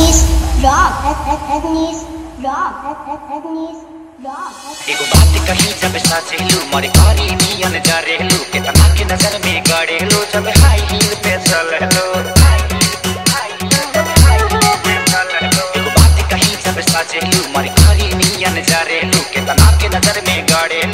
Ethnies rock. Ethnies rock. Ethnies rock. एगो बात कही जब साचेलू मरे करी नियन जरेलू केतना के नजर में गड़ेलू जब हाई हील पे चललो एगो बात कही जब साचेलू मरे करी नियन जरेलू केतना के नजर में गड़ेलू